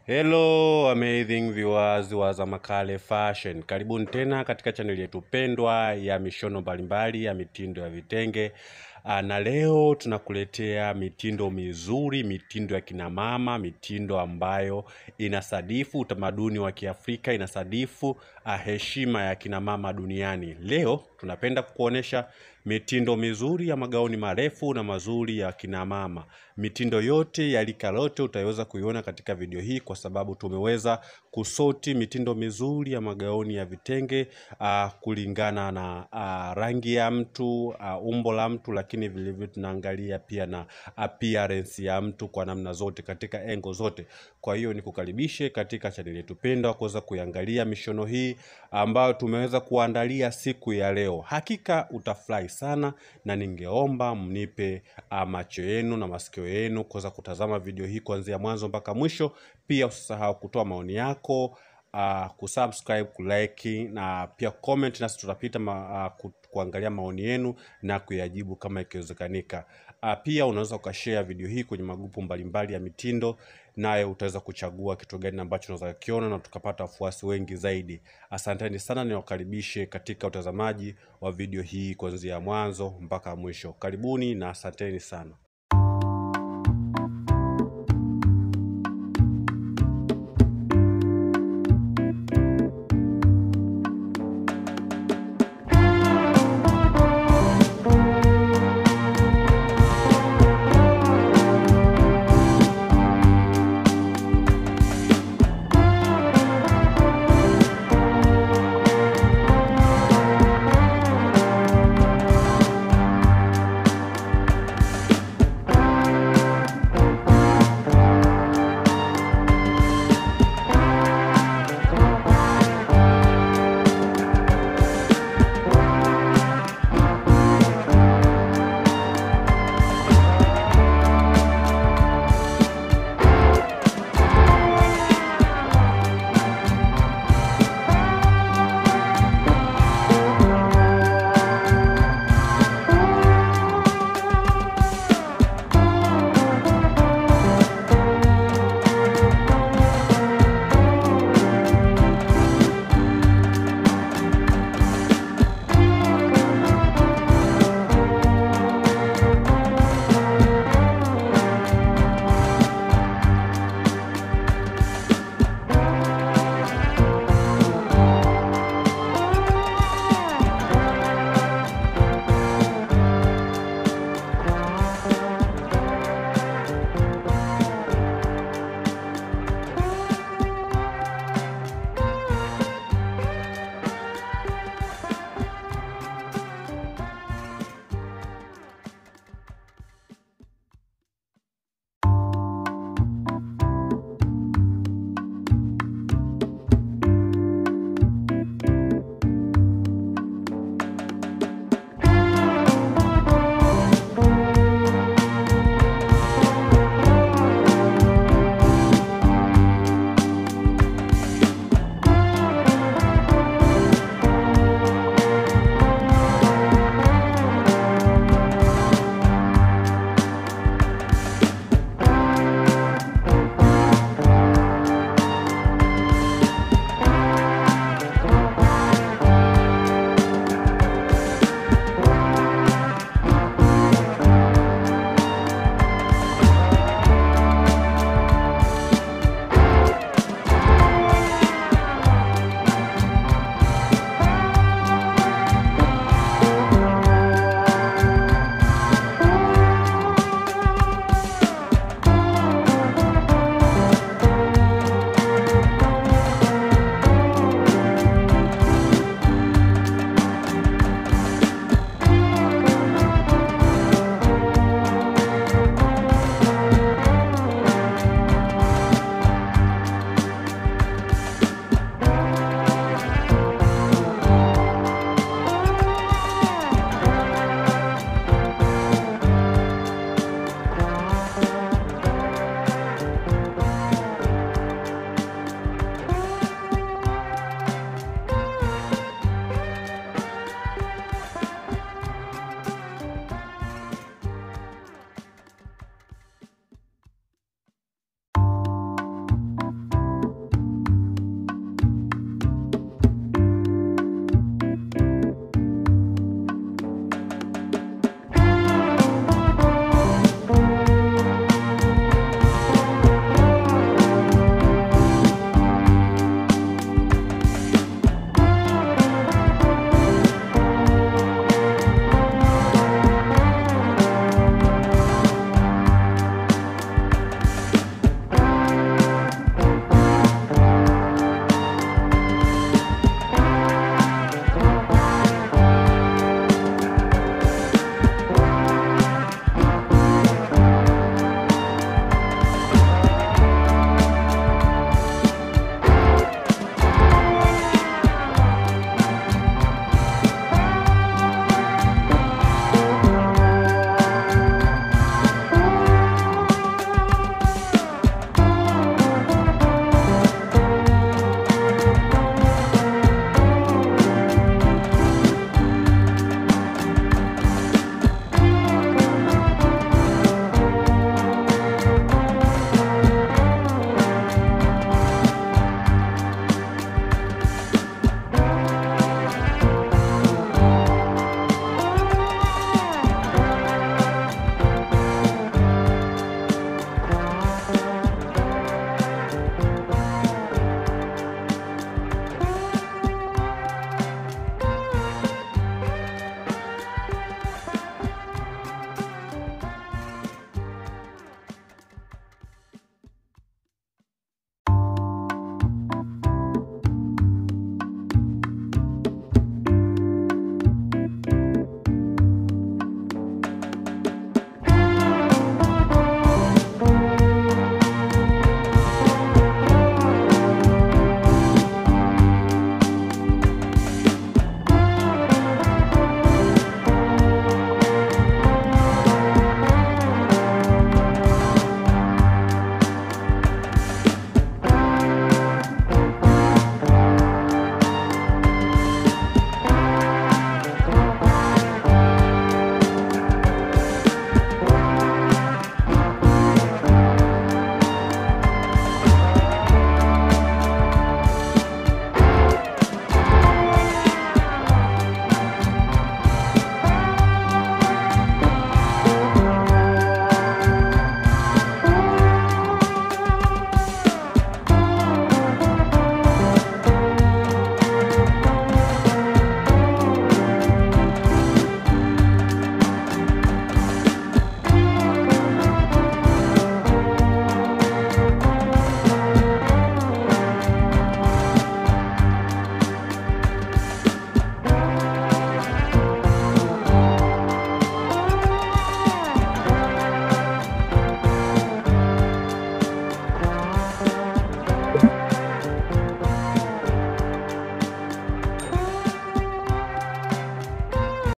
Hello amazing viewers wa Zamakale Fashion, karibuni tena katika chaneli yetu pendwa ya mishono mbalimbali ya mitindo ya vitenge. Aa, na leo tunakuletea mitindo mizuri, mitindo ya kina mama, mitindo ambayo inasadifu utamaduni wa Kiafrika, inasadifu ah, heshima ya kina mama duniani. Leo tunapenda kukuonesha mitindo mizuri ya magauni marefu na mazuri ya kina mama. Mitindo yote ya rika lote utaweza kuiona katika video hii, kwa sababu tumeweza kusoti mitindo mizuri ya magauni ya vitenge uh, kulingana na uh, rangi ya mtu uh, umbo la mtu, lakini vilevile tunaangalia pia na appearance ya mtu kwa namna zote, katika engo zote. Kwa hiyo nikukaribishe katika chaneli yetu pendwa kuweza kuiangalia mishono hii ambayo tumeweza kuandalia siku ya leo. Hakika utafurahi sana, na ningeomba mnipe uh, macho yenu na masikio yenu kuweza kutazama video hii kuanzia mwanzo mpaka mwisho. Pia usisahau kutoa maoni yako uh, kusubscribe, kulike na pia comment, nasi tutapita ma, uh, ku, kuangalia maoni yenu na kuyajibu kama ikiwezekanika. Uh, pia unaweza ukashare video hii kwenye magrupu mbalimbali ya mitindo, naye utaweza kuchagua kitu gani ambacho unaweza kiona na tukapata wafuasi wengi zaidi. Asanteni sana, niwakaribishe katika utazamaji wa video hii kuanzia mwanzo mpaka mwisho. Karibuni na asanteni sana.